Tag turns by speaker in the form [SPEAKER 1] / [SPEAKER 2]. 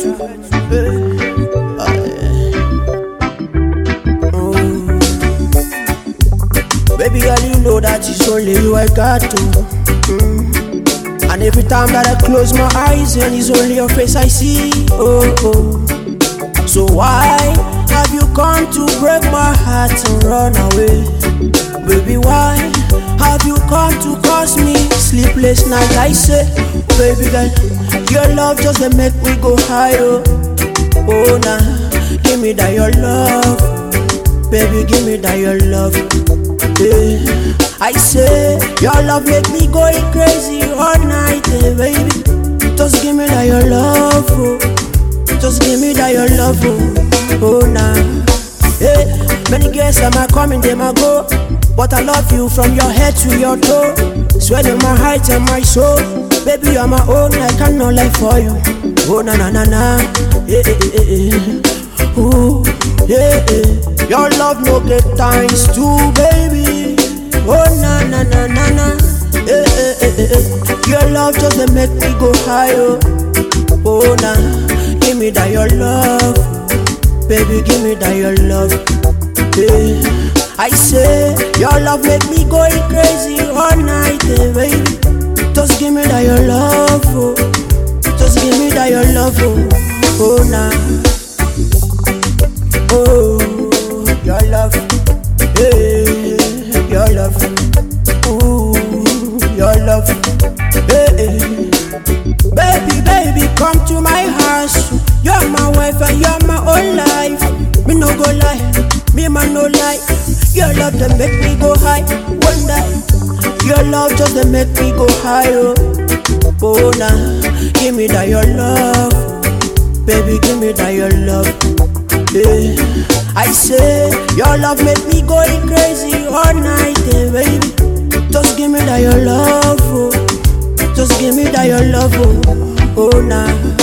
[SPEAKER 1] Eh, ah, yeah. Mm. Baby girl, you know that it's only you I got to. Mm. And every time that I close my eyes, and it's only your face I see. Oh, oh. So why have you come to break my heart and run away? Baby, why have you come to cause me sleepless night? I say, baby girl, your love just dey make me go high. Oh, oh nah, give me that your love, baby, give me that your love. Yeah. I say, your love make me going crazy all night, eh, baby. Just give me that your love, oh. Just give me that your love, oh, oh nah. Hey, many girls am I coming, them I go. But I love you from your head to your toe. Swear to my heart and my soul. Baby, you're my own, I cannot lie for you. Oh na na na na, yeah, yeah, yeah, yeah. Ooh, yeah, yeah. Your love no get times two, baby. Oh na na na na na, yeah, yeah, yeah, yeah. Your love just dey make me go high, oh. Oh nah, give me that your love, baby, give me that your love. Yeah. I say your love make me going crazy all night, eh, baby. Just give me that your love, oh. Just give me that your love, oh, oh nah. Oh, your love, hey, your love, ooh, your love, hey. Baby, baby, come to my house. You're my wife and you're my whole life. Me no go lie, me man no lie. Your love that make me go high. One day, your love just that make me go high. Oh, oh nah, give me that your love, baby, give me that your love. Yeah. I say your love make me going crazy all night, eh, baby. Just give me that your love, oh. Just give me that your love, oh, oh nah.